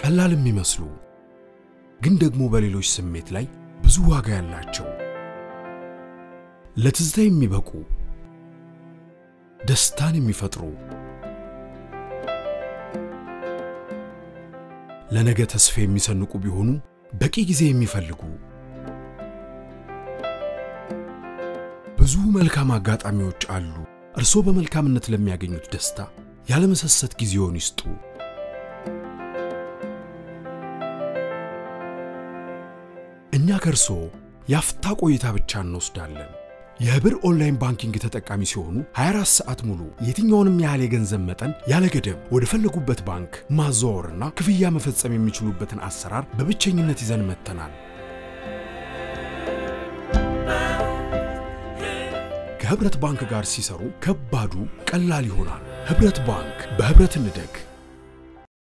ቀላል የሚመስሉ ግን ደግሞ በሌሎች ስሜት ላይ ብዙ ዋጋ ያላቸው ለትዝታ የሚበቁ ደስታን የሚፈጥሩ ለነገ ተስፋ የሚሰንቁ ቢሆኑ በቂ ጊዜ የሚፈልጉ ብዙ መልካም አጋጣሚዎች አሉ። እርስዎ በመልካምነት ለሚያገኙት ደስታ ያለመሰሰት ጊዜውን ይስጡ። እኛ ከእርስዎ የአፍታ ቆይታ ብቻ እንወስዳለን። የህብር ኦንላይን ባንኪንግ ተጠቃሚ ሲሆኑ 24 ሰዓት ሙሉ የትኛውንም ያህል የገንዘብ መጠን ያለ ገደብ ወደ ፈለጉበት ባንክ ማዘዋወርና ክፍያ መፈጸም የሚችሉበትን አሰራር በብቸኝነት ይዘን መጥተናል። ከህብረት ባንክ ጋር ሲሰሩ ከባዱ ቀላል ይሆናል። ህብረት ባንክ በህብረት እንደግ።